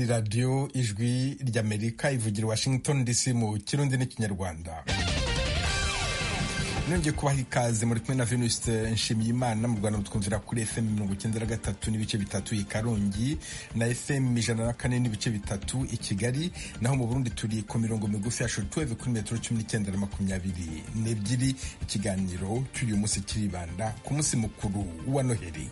radiyo ijwi ry'amerika ivugira washington dc mu kirundi n'ikinyarwanda nongeye kubaha ikaze muri kumwe na venuste nshimiyimana mu rwanda mutwumvira kuri fm mirongo icyenda na gatatu n'ibice bitatu i karongi na fm ijana na kane n'ibice bitatu i kigali naho mu burundi turi ku mirongo migufi ya shortwave kuri metero cumi n'icyenda na makumyabiri n'ebyiri ikiganiro cy'uyu munsi kiribanda ku munsi mukuru wa noheli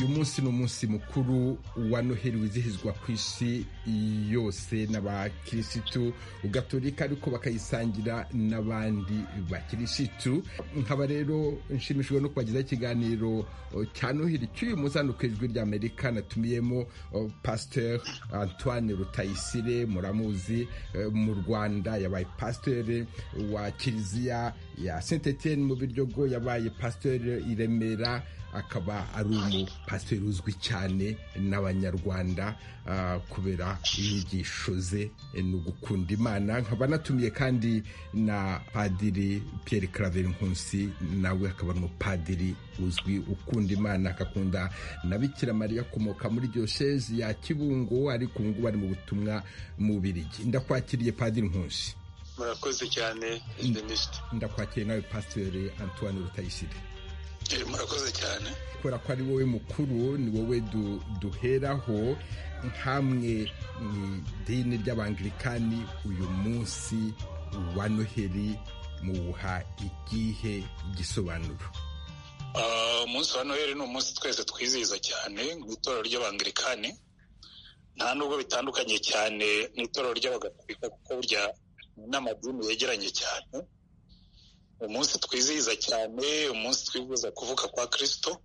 munsi ni umunsi mukuru wa noheli wizihizwa ku isi yose n'abakirisitu gatolika ariko bakayisangira n'abandi bakirisitu nkaba rero nshimishijwe no kubagezaho ikiganiro cya noheli cy'uyu munsi hano ku ijwi ry'amerika natumiyemo pasteur antoine rutayisire muramuzi mu rwanda yabaye pasteur wa kiliziya ya saint etienne mu biryogo yabaye pasteur i remera akaba ari umupasiteri uzwi cyane n'abanyarwanda kubera inyigisho ze ni ugukunda imana nkaba anatumiye kandi na padiri Pierre Claver Nkusi nawe akaba ari umupadiri uzwi ukunda imana agakunda na bikira mariya akomoka muri diyosezi ya kibungo ariko ubu ngubu ari mu butumwa mu birigi ndakwakiriye padiri Nkusi murakoze cyane ndakwakiriye nawe pasiteri antoine rutayisire murakoze cyane kubera ko ari wowe mukuru ni wowe duheraho nk'amwe mu idini ry'abangirikani uyu munsi wa noheli muwuha igihe gisobanuro umunsi wa noheli ni umunsi twese twizihiza cyane mu itorero ry'abangirikani nta nubwo bitandukanye cyane mu itorero ry'abagatolika kuko burya n'amadini yegeranye cyane umunsi twizihiza cyane umunsi twifuza kuvuka kwa kirisito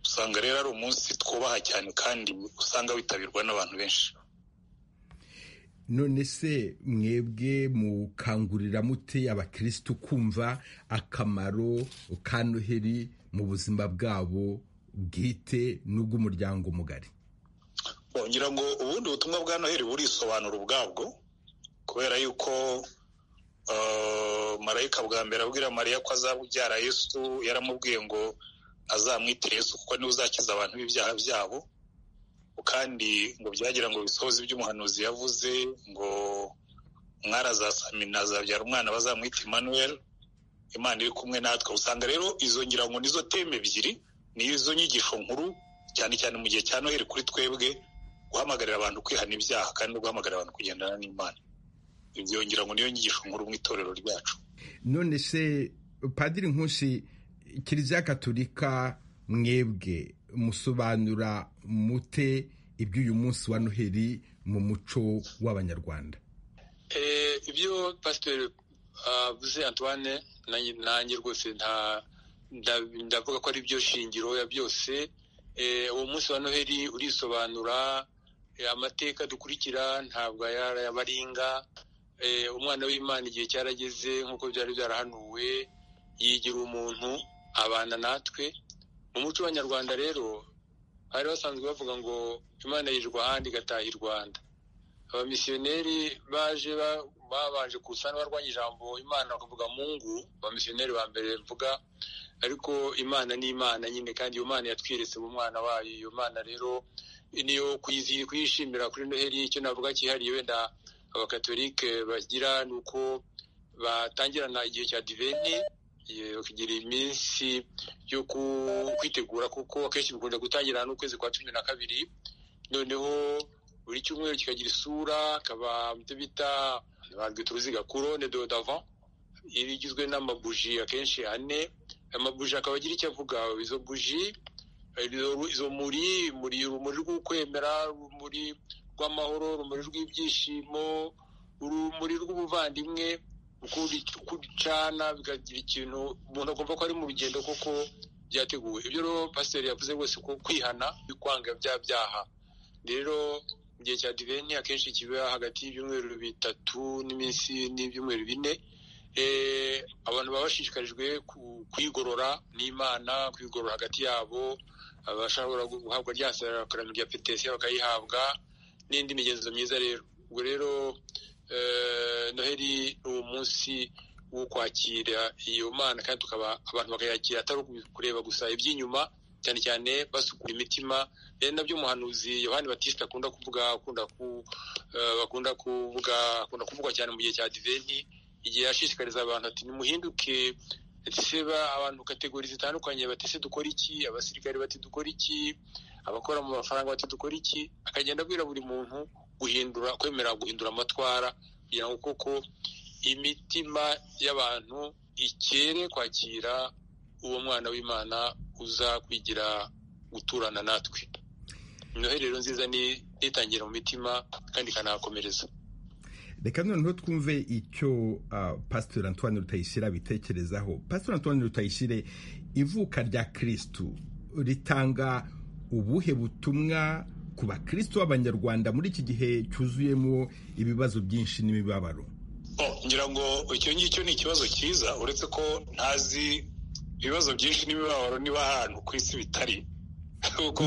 usanga rero ari umunsi twubaha cyane kandi usanga witabirwa n'abantu benshi none se mwebwe mukangurira mute abakirisitu kumva akamaro ka noheli mu buzima bwabo bwite n'ubw'umuryango mugari ngira ngo ubundi butumwa bwa noheli burisobanura ubwabwo kubera yuko marayika bwa mbere abwira mariya ko azabubyara yesu yaramubwiye ngo azamwitire yesu kuko niwe uzakiza abantu b'ibyaha byabo kandi ngo byagira ngo bisohoze ibyo umuhanuzi yavuze ngo umwari azasamina azabyara umwana bazamwita Emmanuel imana iri kumwe natwe usanga rero izo ngira ngo nizo teme ebyiri nizo nyigisho nkuru cyane cyane mu gihe cya noheli kuri twebwe guhamagarira abantu kwihana ibyaha kandi no guhamagarira abantu kugendana n'imana ibyongera ngo niyo nyigisho nkuru mu itorero ryacu none se padiri nkusi kiliziya katolika mwebwe musobanura mute iby'uyu munsi wa noheli mu muco w'abanyarwanda ibyo pasiteri avuze antoine nanjye rwose ndavuga ko ari byo shingiro ya byose uwo munsi wa noheli urisobanura amateka dukurikira ntabwo yabaringa umwana w'imana igihe cyarageze nk'uko byari byarahanuwe yigira umuntu abana natwe mu muco w'abanyarwanda rero bari basanzwe bavuga ngo imana yijwa ahandi igataha i rwanda abamisiyoneri baje babanje kusana barwanya ijambo imana bakavuga mungu abamisiyoneri ba mbere mvuga ariko imana ni imana nyine kandi iyo mana yatwiretse mu mwana wayo iyo mana rero niyo kuyishimira kuri noheli icyo navuga cyihariye wenda abakatolike bagira ni uko batangirana igihe cya diveni bakagira iminsi yo kwitegura kuko akenshi bikunda gutangirana n'ukwezi kwa cumi na kabiri noneho buri cyumweru kikagira isura akaba ibyo bita barwita uruziga kurone do davan igizwe n'amabuji akenshi ane amabuji akaba agira icyo avuga izo buji izo muri muri urumuri rwo kwemera muri rw'amahoro urumuri rw'ibyishimo urumuri rw'ubuvandimwe kucana bikagira ikintu umuntu agomba ko ari mu rugendo koko byateguwe ibyo rero pasiteri yavuze rwose ko kwihana kwanga bya byaha rero igihe cya diveni akenshi kiba hagati y'ibyumweru bitatu n'iminsi n'ibyumweru bine abantu baba bashishikarijwe kwigorora n'imana kwigorora hagati yabo abashobora guhabwa rya sarakaramo rya petesiya bakayihabwa n'indi migenzo myiza rero ubwo rero noheli ni umunsi wo kwakira iyo mana kandi tukaba abantu bakayakira atari kureba gusa iby'inyuma cyane cyane basukura imitima rero nabyo umuhanuzi yohani batista akunda kuvuga akunda bakunda kuvuga akunda kuvuga cyane mu gihe cya diventi igihe yashishikariza abantu ati nimuhinduke ese abantu kategori zitandukanye bati ese dukora iki abasirikare bati dukora iki abakora mu mafaranga bati dukora iki akagenda abwira buri muntu guhindura kwemera guhindura amatwara kugira ngo koko imitima y'abantu ikere kwakira uwo mwana w'imana uza kwigira guturana natwe noheli rero nziza ni itangira mu mitima kandi ikanahakomereza reka noneho twumve icyo pasiteri antoine rutayisire abitekerezaho pasiteri antoine rutayisire ivuka rya kirisitu ritanga ubuhe butumwa ku bakirisitu b'abanyarwanda muri iki gihe cyuzuyemo ibibazo byinshi n'imibabaro ngira ngo icyo ngicyo ni ikibazo cyiza uretse ko ntazi ibibazo byinshi n'imibabaro niba ahantu ku isi bitari kuko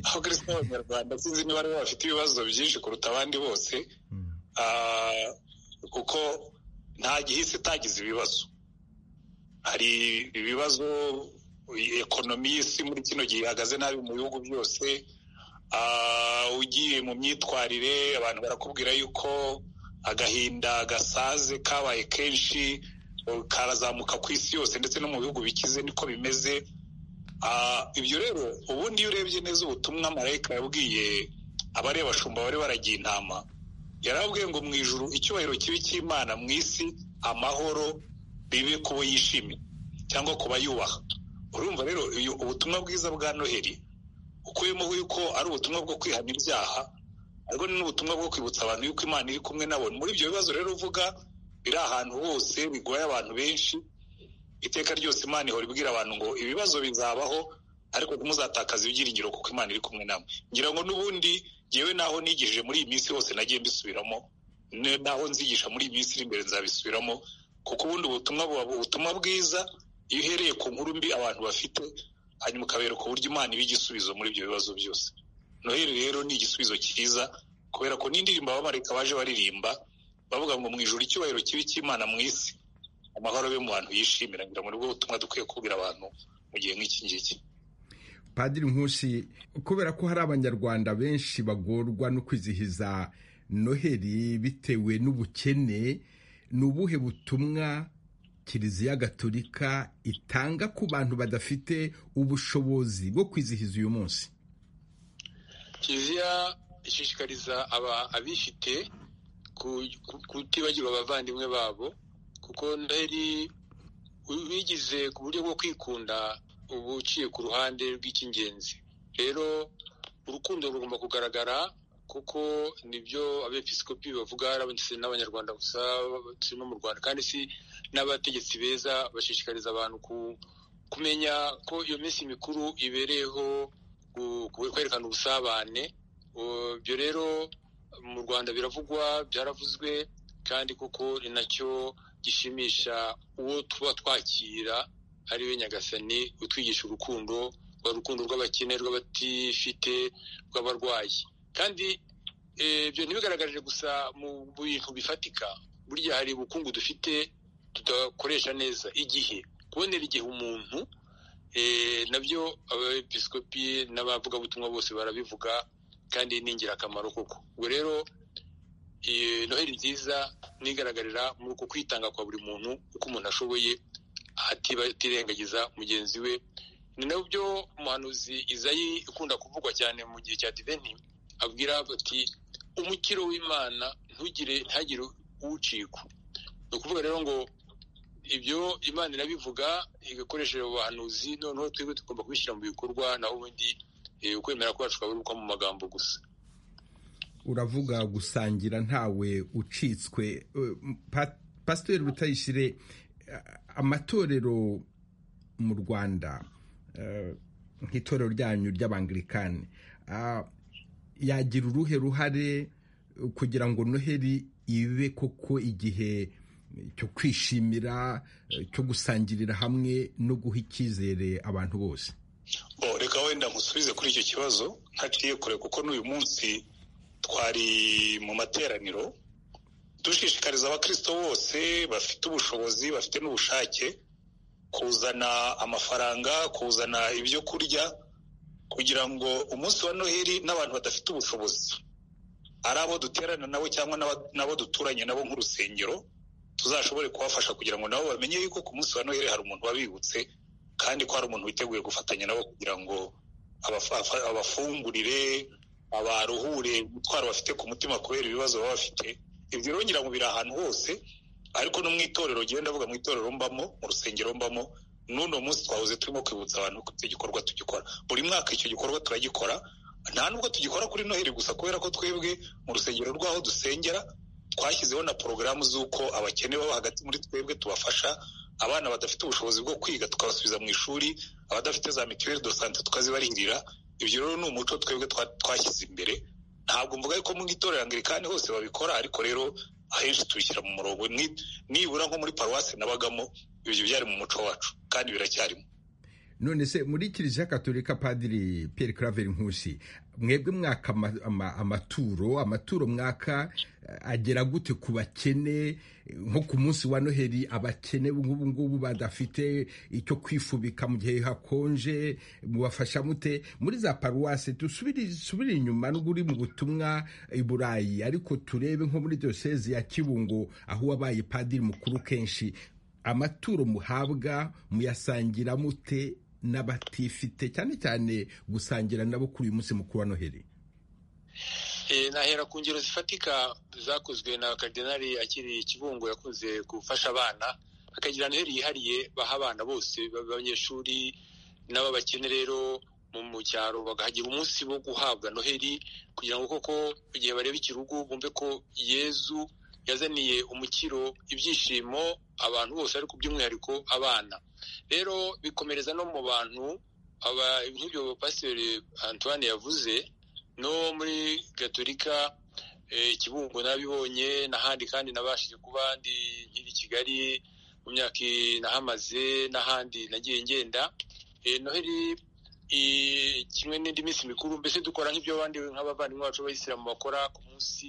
abakirisitu b'abanyarwanda sinzi niba aribo bafite ibibazo byinshi kuruta abandi bose kuko nta gihise itagize ibibazo hari ibibazo ekonomi y'isi muri kino gihe ihagaze nabi mu bihugu byose ugiye mu myitwarire abantu barakubwira yuko agahinda gasaze kabaye kenshi karazamuka ku isi yose ndetse no mu bihugu bikize niko bimeze ibyo rero ubundi iyo urebye neza ubutumwa marayika yabwiye abari abashumba bari baragiye intama yarabwiye ngo mu ijoro icyubahiro kibi cy'imana mu isi amahoro bibe ku bo yishimye cyangwa ku bayubaha urumva rero ubutumwa bwiza bwa noheli ukuyemo yuko ari ubutumwa bwo kwihana ibyaha ariko ni n'ubutumwa bwo kwibutsa abantu yuko imana iri kumwe nabo muri ibyo bibazo rero uvuga biri ahantu hose bigoye abantu benshi iteka ryose imana ihora ibwira abantu ngo ibibazo bizabaho ariko ntimuzatakaze ibyiringiro kuko imana iri kumwe nabo ngira ngo n'ubundi yewe naho nigishije muri iyi minsi hose nagiye mbisubiramo naho nzigisha muri iyi minsi iri imbere nzabisubiramo kuko ubundi ubutumwa buba ubutumwa bwiza iyo uhereye ku nkuru mbi abantu bafite hanyuma ukabereka uburyo imana iba igisubizo muri ibyo bibazo byose noheli rero ni igisubizo cyiza kubera ko n'indirimbo abamarika baje baririmba bavuga ngo mu ijoro icyubahiro kibi cy'imana mu isi amahoro abe mu bantu yishimira ngira ngo nibwo butumwa dukwiye kubwira abantu mu gihe nk'iki ngiki padiri nkusi kubera ko hari abanyarwanda benshi bagorwa no kwizihiza noheli bitewe n'ubukene ni ubuhe butumwa kiliziya gatolika itanga ku bantu badafite ubushobozi bwo kwizihiza uyu munsi kiliziya ishishikariza abifite kutibagirwa abavandimwe babo kuko noheli bigize ku buryo bwo kwikunda uba uciye ku ruhande rw'icy'ingenzi rero urukundo rugomba kugaragara kuko nibyo abepisikopi bavuga si n'abanyarwanda gusa si no mu rwanda kandi si n'abategetsi beza bashishikariza abantu kumenya ko iyo minsi mikuru ibereyeho kwerekana ubusabane ibyo rero mu rwanda biravugwa byaravuzwe kandi kuko ni nacyo gishimisha uwo tuba twakira ariwe nyagasani utwigisha urukundo rwa rukundo rw'abakene rw'abatifite rw'abarwayi kandi ibyo ntibigaragarije gusa mu bintu bifatika burya hari ubukungu dufite tudakoresha neza igihe kubonera igihe umuntu nabyo abepisikopi n'abavugabutumwa bose barabivuga kandi ni ingirakamaro koko ubwo rero noheli nziza nigaragarira muri uku kwitanga kwa buri muntu uko umuntu ashoboye atirengagiza mugenzi we ni nabyo umuhanuzi izayi ikunda kuvugwa cyane mu gihe cya diveni abwira ati umukiro w'imana ntugire ntagire uwucika ni ukuvuga rero ngo ibyo imana inabivuga igakoresheje abahanuzi noneho twebwe tugomba kubishyira mu bikorwa naho ubundi ukwemera kwacu kwaburirwa mu magambo gusa uravuga gusangira ntawe ucitswe pasiteri rutayisire amatorero mu rwanda nk'itorero ryanyu ry'abangilikani yagira uruhe ruhare kugira ngo noheri ibe koko igihe cyo kwishimira cyo gusangirira hamwe no guha icyizere abantu bose reka wenda musubize kuri icyo kibazo ntaciye kure kuko n'uyu munsi twari mu materaniro dushishikariza abakirisito bose bafite ubushobozi bafite n'ubushake kuzana amafaranga kuzana ibyo kurya kugira ngo umunsi wa noheli n'abantu badafite ubushobozi ari abo duterana nabo cyangwa n'abo duturanye nabo nk'urusengero tuzashobore kubafasha kugira ngo nabo bamenye yuko ku munsi wa noheli hari umuntu wabibutse kandi ko hari umuntu witeguye gufatanya nabo kugira ngo abafungurire abaruhure umutwaro bafite ku mutima kubera ibibazo baba bafite ibyo rero ngira ngo biri ahantu hose ariko no mu itorero genda avuga mu itorero mbamo mu rusengero mbamo n'uno munsi twahoze turimo kwibutsa abantu ko icyo gikorwa tugikora buri mwaka icyo gikorwa turagikora nta nubwo tugikora kuri noheli gusa kubera ko twebwe mu rusengero rw'aho dusengera twashyizeho na porogaramu z'uko abakene baba hagati muri twebwe tubafasha abana badafite ubushobozi bwo kwiga tukabasubiza mu ishuri abadafite za mituweli do sante tukazibarihirira ibyo rero ni umuco twebwe twashyize imbere ntabwo mvuga yuko mu itorero angirikani hose babikora ariko rero ahenshi tubishyira mu murongo nibura nko muri paruwasi nabagamo ibyo byari mu muco wacu kandi biracyarimo none se muri kiliziya katolika padiri Pierre Claver Nkusi mwebwe mwaka amaturo amaturo mwaka agera gute ku bakene nko ku munsi wa noheli abakene nk'ubu ngubu badafite icyo kwifubika mu gihe hakonje mubafasha mute muri za paruwasi dusubire inyuma n'ubwo uri mu butumwa i burayi ariko turebe nko muri diyosezi ya kibungo aho wabaye padiri mukuru kenshi amaturo muhabwa muyasangira mute n'abatifite cyane cyane gusangira nabo kuri uyu munsi mukuru wa noheli nahera ku ngero zifatika zakozwe na karidinari akiri kibungo yakunze gufasha abana akagira noheli yihariye baha abana bose b'abanyeshuri n'ababakene rero mu cyaro bakahagira umunsi wo guhabwa noheli kugira ngo koko igihe bareba ikirugu bumve ko yezu yazaniye umukiro ibyishimo abantu bose ariko by'umwihariko abana rero bikomereza no mu bantu nk'ibyo pasiteri antoine yavuze no muri gaturika ikibungo nabibonye n'ahandi kandi nabashije kuba ndi nkiri kigali mu myaka inahamaze n'ahandi nagiye ngenda noheli kimwe n'indi minsi mikuru mbese dukora nk'ibyo abandi nk'abavandimwe bacu b'abayisilamu bakora ku munsi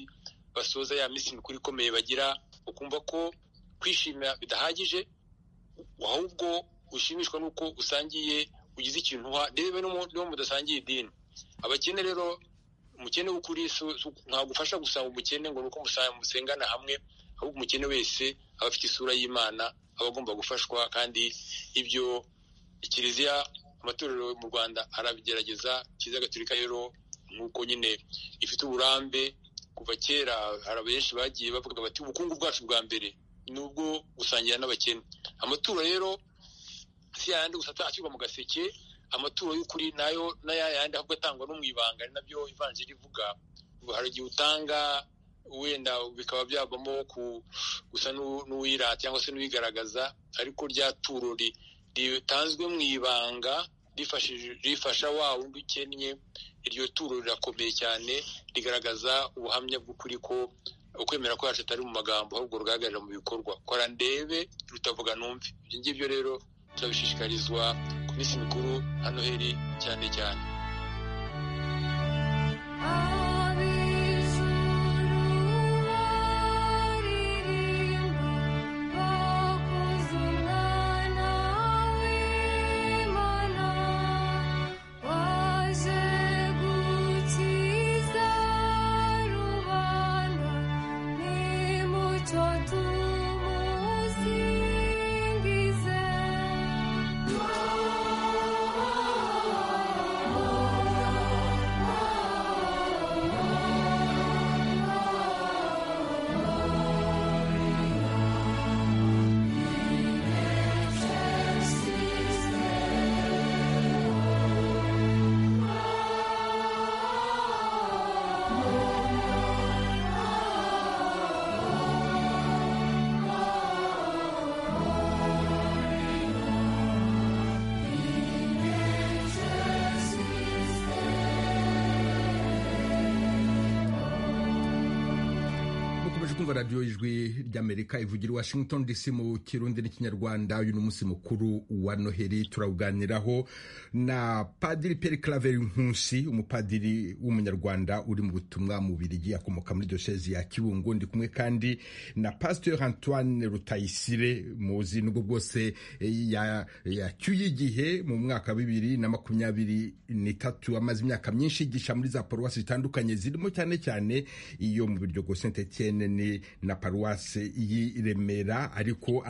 basoza ya minsi mikuru ikomeye bagira ukumva ko kwishimira bidahagije ahubwo ushimishwa n'uko usangiye ugize ikintu uha reba n'uwo mudasangiye idini abakene rero umukene w'ukuri ntabwo ufasha gusanga umukene ngo ni uko musengana hamwe ahubwo umukene wese aba afite isura y'imana aba agomba gufashwa kandi ibyo kiliziya amatorero mu rwanda arabigerageza kiliziya gaturika rero nk'uko nyine ifite uburambe kuva kera hari benshi bagiye bavuga bati ubukungu bwacu bwa mbere ni ubwo gusangira n'abakene amaturo rero si yayandi gusa ashyirwa mu gaseke amaturo y'ukuri nayo n'ayayandi ahubwo atangwa no mu ibanga ari nabyo ivanjiri ivuga hari igihe utanga wenda bikaba byavamo gusa n'uwirata cyangwa se n'uwigaragaza ariko rya turo ritanzwe mu ibanga rifasha wa wundi ukennye iryo turo rirakomeye cyane rigaragaza ubuhamya bw'ukuri ko ukwemera kwacu atari mu magambo ahubwo rugaragarira mu bikorwa kora ndebe rutavuga numve ibyo ngibyo rero turabishishikarizwa ku minsi mikuru na noheli cyane cyane Oh muje kumva radiyo y'ijwi ry'amerika ivugira i washington dc mu kirundi n'ikinyarwanda uyu ni umunsi mukuru wa noheli turawuganiraho na padiri peri claver nkusi umupadiri w'umunyarwanda uri mu butumwa mu birigi akomoka muri diyosezi ya kibungo ndi kumwe kandi na pasteur antoine rutayisire muzi nubwo bwose yacyuye igihe mu mwaka bibiri na makumyabiri n'itatu amaze imyaka myinshi yigisha muri za paruwasi zitandukanye zirimo cyane cyane iyo mu Biryogo Saint Etienne ni na paruwasi y'i Remera ariko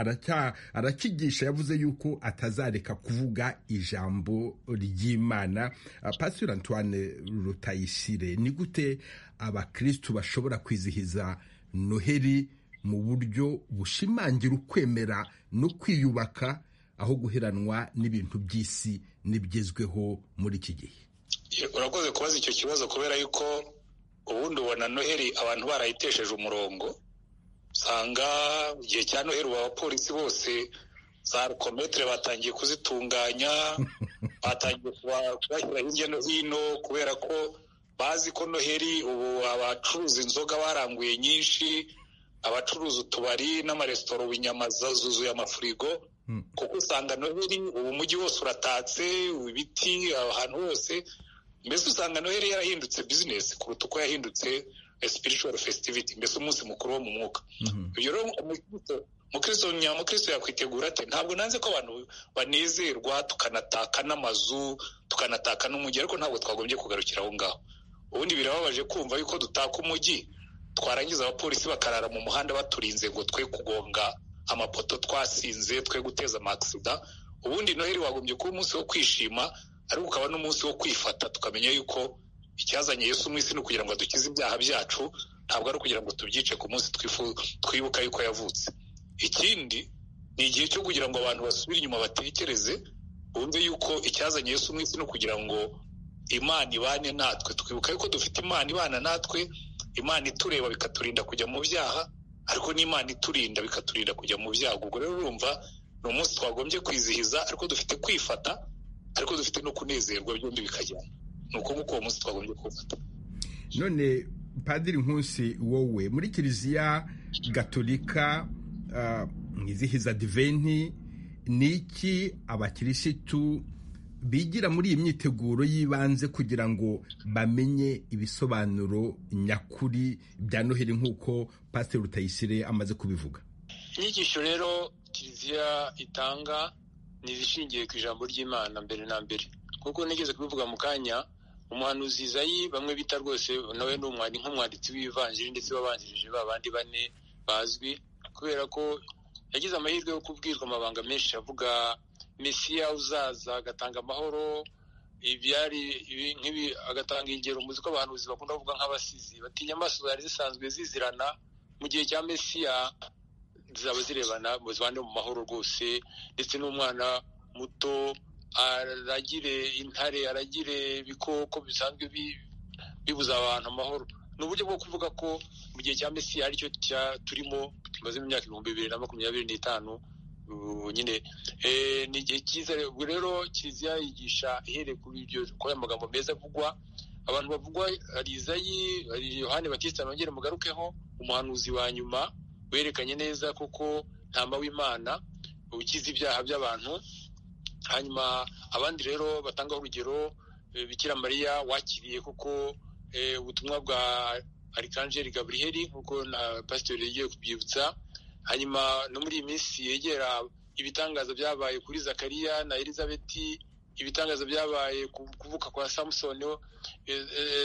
arakigisha yavuze yuko atazareka kuvuga ijambo ry'Imana Pastor Antoine Rutayisire ni gute abakristu bashobora kwizihiza Noheli mu buryo bushimangira ukwemera no kwiyubaka aho guheranwa n'ibintu by'isi n'ibigezweho muri iki gihe urakoze kubaza icyo kibazo kubera yuko ubundi ubona noheli abantu barayitesheje umurongo usanga igihe cya noheli ubu abapolisi bose za rukometere batangiye kuzitunganya batangiye kubashyira hirya no hino kubera ko bazi ko noheli ubu abacuruza inzoga baranguye nyinshi abacuruza utubari n'amaresitora ubu inyama zuzuye amafurigo kuko usanga noheli ubu umujyi wose uratatse ibiti ahantu hose mbese usanga noheli yarahindutse bizinesi kuruta uko yahindutse spiritual festivity mbese umunsi mukuru wo mu mwuka ibyo rero umukristo nyamukristo yakwitegura ate ntabwo nanze ko abantu banezerwa tukanataka n'amazu tukanataka n'umujyi ariko ntabwo twagombye kugarukira aho ngaho ubundi birababaje kumva yuko dutaka umujyi twarangiza abapolisi bakarara mu muhanda baturinze ngo twe kugonga amapoto twasinze twe guteza amasida ubundi noheli wagombye kuba umunsi wo kwishima ariko ukaba n'umunsi wo kwifata tukamenya yuko icyazanye Yesu mu isi ni ukugira ngo adukize ibyaha byacu ntabwo ari ukugira ngo tubyice ku munsi twibuka yuko yavutse ikindi ni igihe cyo kugira ngo abantu basubire inyuma batekereze bumve yuko icyazanye Yesu mu isi ni ukugira ngo imana ibane natwe twibuka yuko dufite imana ibana natwe imana itureba bikaturinda kujya mu byaha ariko n'imana iturinda bikaturinda kujya mu byago ubwo rero urumva ni umunsi twagombye kwizihiza ariko dufite kwifata ariko dufite no kunezerwa byombi bikajyana ni uko nguko uwo munsi twagombye kuwufata none padiri nkusi wowe muri kiliziya gatolika mwizihiza diventi ni iki abakirisitu bigira muri iyi myiteguro y'ibanze kugira ngo bamenye ibisobanuro nyakuri bya noheli nk'uko pasiteri rutayisire amaze kubivuga inyigisho rero kiliziya itanga ni izishingiye ku ijambo ry'imana mbere na mbere kuko nigeze kubivuga mu kanya umuhanuzi izayi bamwe bita rwose nawe ni umwari nk'umwanditsi w'ivanjiri ndetse wabanjirije ba bandi bane bazwi kubera ko yagize amahirwe yo kubwirwa amabanga menshi avuga mesiya uzaza agatanga amahoro ibyari nk'ibi agatanga ingero muzi ko abahanuzi bakunda kuvuga nk'abasizi batinya amaso zari zisanzwe zizirana mu gihe cya mesiya zaba zirebana muzibane mu mahoro rwose ndetse n'umwana muto aragire intare aragire ibikoko bisanzwe bibuza abantu amahoro ni uburyo bwo kuvuga ko mu gihe cya mesiya aricyo turimo tumaze imyaka ibihumbi bibiri na makumyabiri n'itanu nyine ni igihe cyiza rero kiliziya yigisha ihereye kuri ibyo kuri aya magambo meza avugwa abantu bavugwa hari izayi hari yohani batista bongere mugarukeho umuhanuzi wa nyuma werekanye neza kuko ntama w'imana ukiza ibyaha by'abantu hanyuma abandi rero batanga urugero bikira mariya wakiriye kuko ubutumwa bwa arikanjeri gaburiheri nk'uko na pasiteri yagiye kubyibutsa hanyuma no muri iyi minsi yegera ibitangaza byabaye kuri zakariya na elizabeti ibitangaza byabaye kuvuka kwa samusoni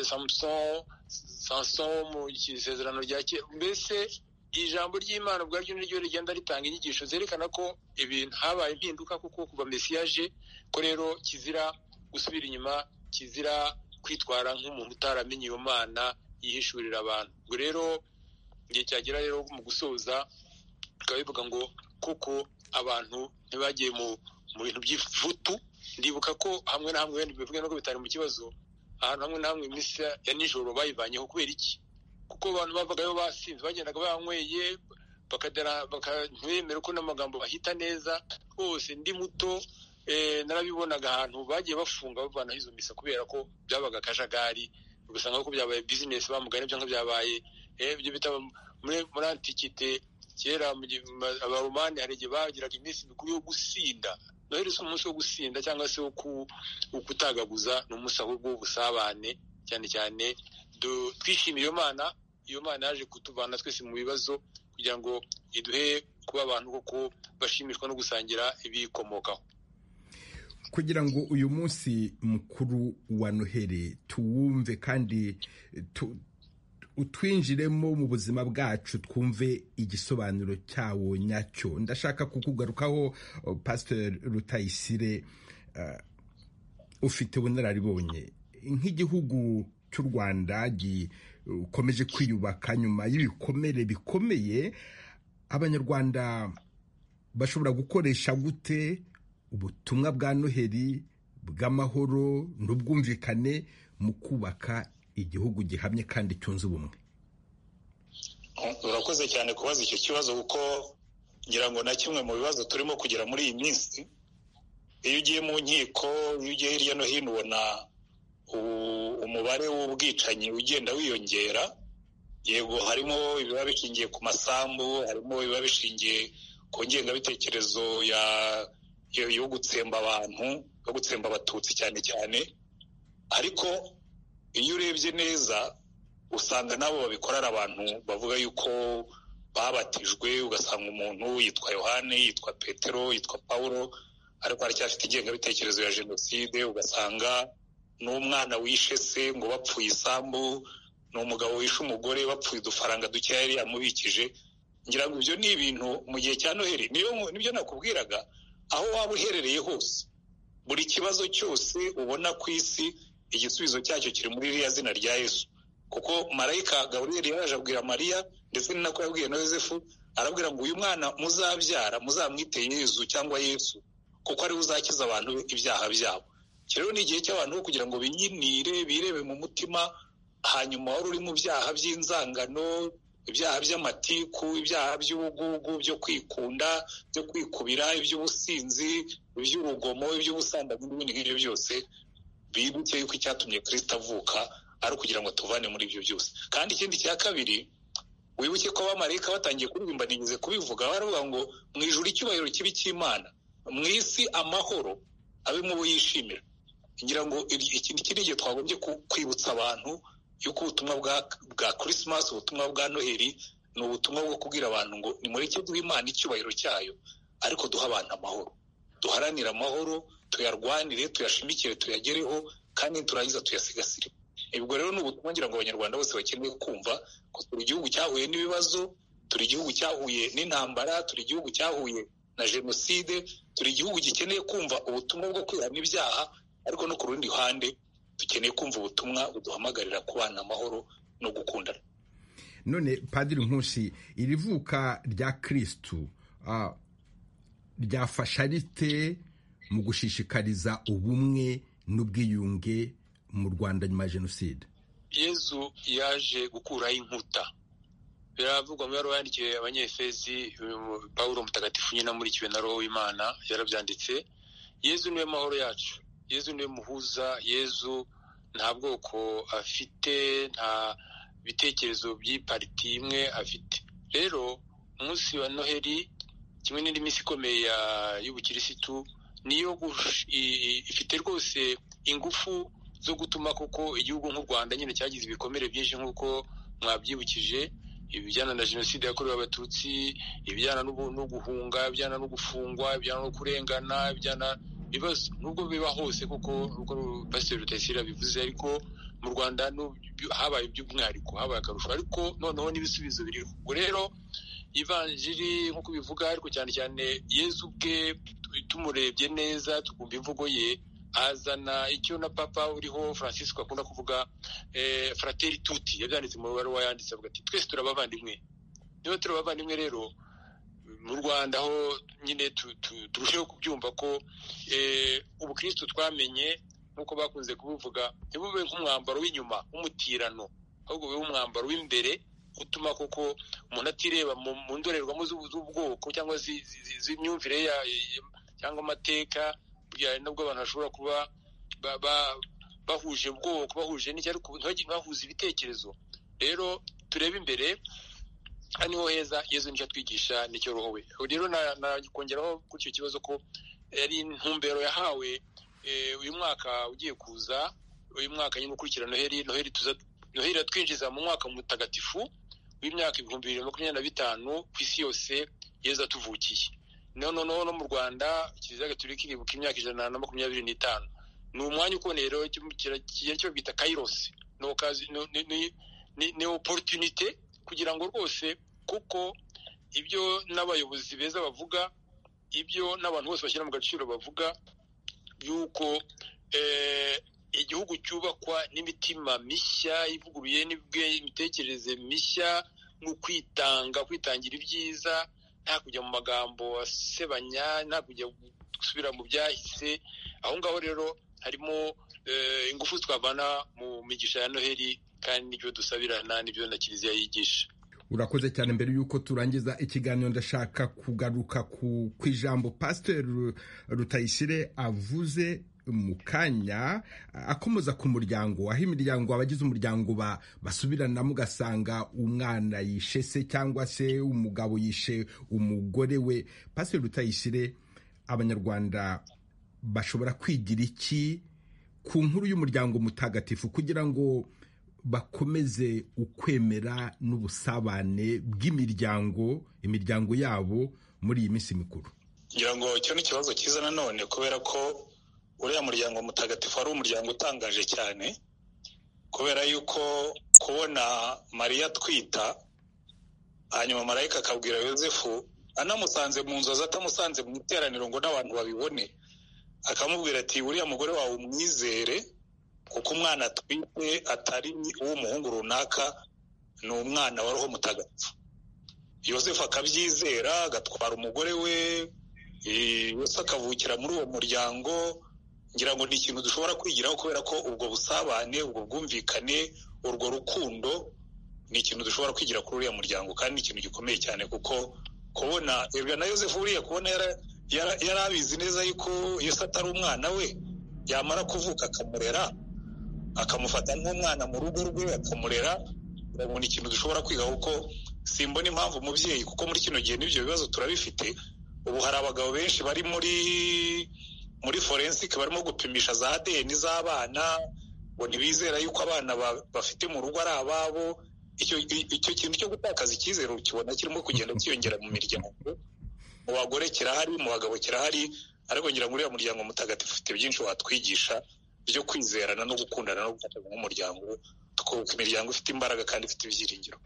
samuson sanson mu isezerano rya kera mbese ijambo ry'imana ubwaryo niryo rigenda ritanga inyigisho zerekana ko ibintu habaye impinduka kuko kuva mesiyaje ko rero kizira gusubira inyuma kizira kwitwara nk'umuntu utaramenye iyo mana yihishurira abantu ubwo rero igihe cyagera rero mu gusoza bikaba bivuga ngo kuko abantu ntibagiye mu bintu by'ifutu ndibuka ko hamwe na hamwe wenda bivuge nuko bitari mu kibazo ahantu hamwe na hamwe iminsi ya nijoro bayivanyeho kubera iki kuko abantu bavagayo basinze bagendaga banyweye ntibemere ko n'amagambo bahita neza rwose ndi muto narabibonaga ahantu bagiye bafunga bavanaho izo misa kubera ko byabaga akajagari ugasanga ko byabaye bizinesi bamugana ibyo byabaye ibyo bita muri antikite kera abaromani hari igihe bagiraga iminsi mikuru yo gusinda noheli si umunsi wo gusinda cyangwa se wo kutagaguza ni umunsi ahubwo w'ubusabane cyane cyane twishimiye iyo mana iyo mana yaje kutuvana twese mu bibazo kugira ngo iduhe kuba abantu kuko bashimishwa no gusangira ibiyikomokaho kugira ngo uyu munsi mukuru wa noheli tuwumve kandi utwinjiremo mu buzima bwacu twumve igisobanuro cyawo nyacyo ndashaka kukugarukaho pasiteri rutayisire ufite ubunararibonye nk'igihugu cy'u rwanda gikomeje kwiyubaka nyuma y'ibikomere bikomeye abanyarwanda bashobora gukoresha gute ubutumwa bwa noheli bw'amahoro n'ubwumvikane mu kubaka igihugu gihamye kandi cyunze ubumwe urakoze cyane kubaza icyo kibazo kuko ngira ngo na kimwe mu bibazo turimo kugira muri iyi minsi iyo ugiye mu nkiko iyo ugiye hirya no hino ubona umubare w'ubwicanyi ugenda wiyongera yego harimo ibiba bishingiye ku masambu harimo ibiba bishingiye ku ngengabitekerezo ya yo gutsemba abantu yo gutsemba abatutsi cyane cyane ariko iyo urebye neza usanga nabo babikorera abantu bavuga yuko babatijwe ugasanga umuntu yitwa yohane yitwa petero yitwa paul ariko aracyafite ingengabitekerezo ya jenoside ugasanga n'umwana wishe se ngo bapfuye isambu ni umugabo wishe umugore bapfuye udufaranga dukeya yari yamubikije ngira ngo ibyo ni ibintu mu gihe cya noheli nibyo nakubwiraga aho waba uherereye hose buri kibazo cyose ubona ku isi igisubizo cyacyo kiri muri ririya zina rya yesu kuko marayika gaburiyeri yaraje abwira mariya ndetse ni nako yabwiye na yosefu arabwira ngo uyu mwana muzabyara muzamwite yezu cyangwa yesu kuko ariwe uzakiza abantu ibyaha byabo iki rero ni igihe cy'abantu bo kugira ngo binyinire birebe mu mutima hanyuma wari uri mu byaha by'inzangano ibyaha by'amatiku ibyaha by'ubugugu byo kwikunda byo kwikubira iby'ubusinzi iby'urugomo iby'ubusambanyi n'ibindi ngibyo byose bibuke yuko icyatumye kirisita avuka ari ukugira ngo tuvane muri ibyo byose kandi ikindi cya kabiri wibuke ko abamarayika batangiye kuririmba nigeze kubivuga baravuga ngo mu ijuru icyubahiro kibi cy'imana mu isi amahoro abe mu bo yishimira ngira ngo iki ni igihe twagombye kwibutsa abantu yuko ubutumwa bwa kirisimasi ubutumwa bwa noheli ni ubutumwa bwo kubwira abantu ngo ni muri cyo duha imana icyubahiro cyayo ariko duha abantu amahoro duharanire amahoro tuyarwanire tuyashimikire tuyagereho kandi turangiza tuyasigasire ibwo rero ni ubutumwa ngira ngo abanyarwanda bose bakeneye kumva ko turi igihugu cyahuye n'ibibazo turi igihugu cyahuye n'intambara turi igihugu cyahuye na jenoside turi igihugu gikeneye kumva ubutumwa bwo kwihana ibyaha ariko no ku rundi ruhande dukeneye kumva ubutumwa buduhamagarira kubana amahoro no gukundana none padiri nkusi iri vuka rya kirisitu ryafasha rite mu gushishikariza ubumwe n'ubwiyunge mu rwanda nyuma ya jenoside yezu yaje gukuraho inkuta biravugwa mu yari yandikiwe abanyefezi paul mutagatifu nyine amurikiwe na roho w'imana yarabyanditse yezu niwe mahoro yacu yezu niwe muhuza yezu nta bwoko afite nta bitekerezo by'ipariti imwe afite rero umunsi wa noheli kimwe n'indi minsi ikomeye y'ubukirisitu niyo ifite rwose ingufu zo gutuma koko igihugu nk'u rwanda nyine cyagize ibikomere byinshi nk'uko mwabyibukije ibijyana na jenoside yakorewe abatutsi ibijyana no guhunga ibijyana no gufungwa ibijyana no kurengana ibijyana ibibazo nubwo biba hose kuko nubwo pasiteri rutayisire bivuze ariko mu rwanda habaye iby'umwihariko habaye akarusho ariko noneho n'ibisubizo biri ubwo rero ivanjiri nk'uko bivuga ariko cyane cyane yezu ubwe tumurebye neza tukumva imvugo ye azana icyo na papa uriho francisco akunda kuvuga frateri tuti yabyanditse mu baruwa yanditse avuga ati twese turabavandimwe niba turi abavandimwe rero mu rwanda aho nyine turusheho kubyumva ko ubukristo twamenye nk'uko bakunze kubuvuga ntibube nk'umwambaro w'inyuma w'umutirano ahubwo bube umwambaro w'imbere utuma koko umuntu atireba mu ndorerwamo z'ubwoko cyangwa z'imyumvire cyangwa amateka nubwo abantu bashobora kuba bahuje ubwoko bahuje n'icyo ariko ntibahuze ibitekerezo rero turebe imbere aha niho heza yezu nicyo atwigisha nicyo roho we rero nakongeraho kuri icyo kibazo ko yari intumbero yahawe uyu mwaka ugiye kuza uyu mwaka nyine ukurikira noheli noheli noheli iratwinjiza mu mwaka mutagatifu w'imyaka ibihumbi bibiri na makumyabiri na bitanu ku isi yose yezu atuvukiye noneho no mu rwanda kiliziya gatolika iribuka imyaka ijana na makumyabiri n'itanu ni umwanya ukomeye rero cyo bita kairosi ni oporutunite kugira ngo rwose kuko ibyo n'abayobozi beza bavuga ibyo n'abantu bose bashyira mu gaciro bavuga yuko igihugu cyubakwa n'imitima mishya ivuguruye n'imitekerereze mishya no kwitanga kwitangira ibyiza nta kujya mu magambo asebanya nta kujya gusubira mu byahise aho ngaho rero harimo ingufu twavana mu migisha ya noheli kandi n'ibyo dusabirana n'ibyo na kiliziya yigisha urakoze cyane mbere y'uko turangiza ikiganiro ndashaka kugaruka ku ijambo pasiteri rutayisire avuze mu kanya akomoza ku muryango aho imiryango abagize umuryango basubiranamo ugasanga umwana yishe se cyangwa se umugabo yishe umugore we pasiteri rutayisire abanyarwanda bashobora kwigira iki ku nkuru y'umuryango mutagatifu kugira ngo bakomeze ukwemera n'ubusabane bw'imiryango imiryango yabo muri iyi minsi mikuru ngira ngo icyo ni ikibazo cyiza nanone kubera ko uriya muryango mutagatifu wari umuryango utangaje cyane kubera yuko kubona mariya atwita hanyuma marayika akabwira yosefu anamusanze mu nzozi atamusanze mu iteraniro ngo n'abantu babibone akamubwira ati uriya mugore wawe umwizere kuko umwana atwite atari uw'umuhungu runaka ni umwana wa roho mutagatifu yosefu akabyizera agatwara umugore we yose akavukira muri uwo muryango ngira ngo ni ikintu dushobora kwigiraho kubera ko ubwo busabane ubwo bwumvikane urwo rukundo ni ikintu dushobora kwigira kuri uriya muryango kandi ni ikintu gikomeye cyane kuko kubona ibyo na yosefu uriya kubona yari abizi neza yuko yose atari umwana we yamara kuvuka akamurera akamufata nk'umwana mu rugo rwe akamurera urabona ikintu dushobora kwiga kuko simbona impamvu umubyeyi kuko muri kino gihe n'ibyo bibazo turabifite ubu hari abagabo benshi bari muri muri forensike barimo gupimisha za adeni z'abana ngo ntibizera yuko abana bafite mu rugo ari ababo icyo kintu cyo gutakaza icyizere ukibona kirimo kugenda cyiyongera mu miryango mu bagore kirahari mu bagabo kirahari ariko ngira ngo uriya muryango mutagatifu ufite byinshi watwigisha byo kwizerana no gukundana no gufatanya nk'umuryango tukubaka imiryango ifite imbaraga kandi ifite ibyiringiro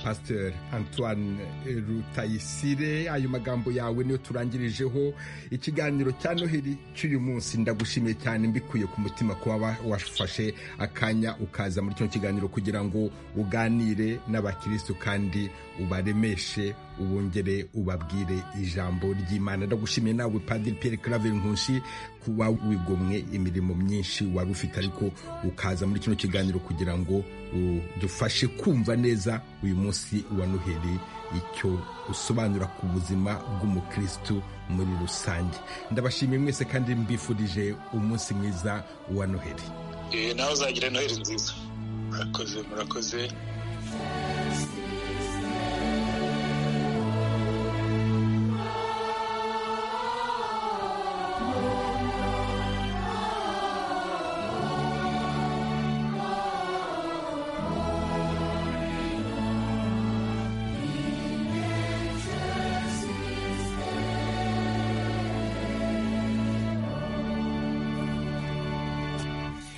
pasiteri antoine rutayisire ayo magambo yawe niyo turangirijeho ikiganiro cya noheli cy'uyu munsi ndagushimiye cyane mbikuye ku mutima kuba wafashe akanya ukaza muri kino kiganiro kugira ngo uganire n'abakirisitu kandi ubaremeshe ubongere ubabwire ijambo ry'imana ndagushimiye nawe padiri piyeri karaveri nkunshi kuba wigomwe imirimo myinshi wari ufite ariko ukaza muri kino kiganiro kugira ngo dufashe kumva neza uyu munsi wa noheli icyo usobanura ku buzima bw'umukristu muri rusange ndabashimiye mwese kandi mbifurije umunsi mwiza wa noheli nawe uzagira noheli nziza murakoze murakoze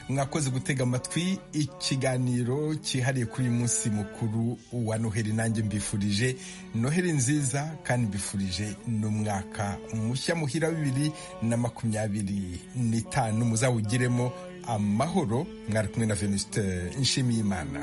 mwakoze gutega amatwi ikiganiro cyihariye kuri uyu munsi mukuru wa noheli nanjye mbifurije noheli nziza kandi mbifurije n'umwaka mushya muhira bibiri na makumyabiri n'itanu muzawugiremo amahoro mwari kumwe na venisite nshimiyimana